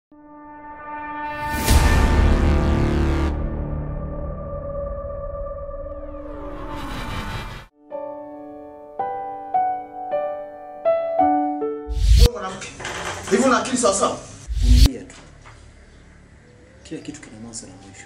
Wewe mwanamke, hivi una akili sawa sawa? Vumilia tu, kila kitu kina mwanzo na mwisho.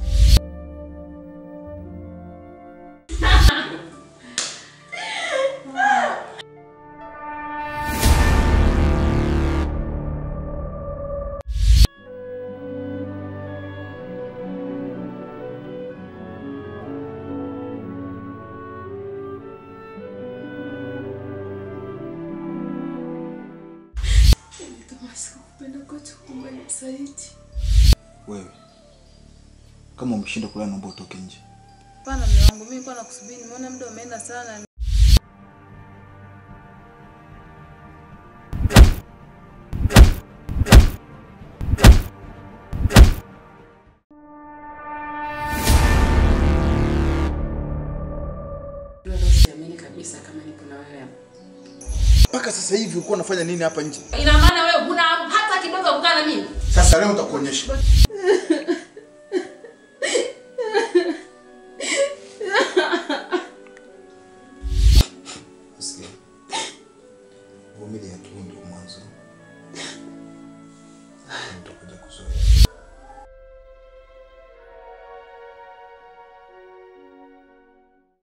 Kama sikupenda kwetu umenisaliti. Wewe kama umeshinda kulala, naomba utoke nje. Hapana mume wangu, mimi nilikuwa nakusubiri, nimeona muda umeenda sana. Ndio siamini kabisa kama nipo na wewe hapa. Mpaka sasa hivi ulikuwa unafanya nini hapa nje? Ina maana wewe huna hata kidogo kukaa na mimi? Sasa leo nitakuonyesha. Sikia. Vumilia tu, ndio mwanzo. Utakuja kuzoea.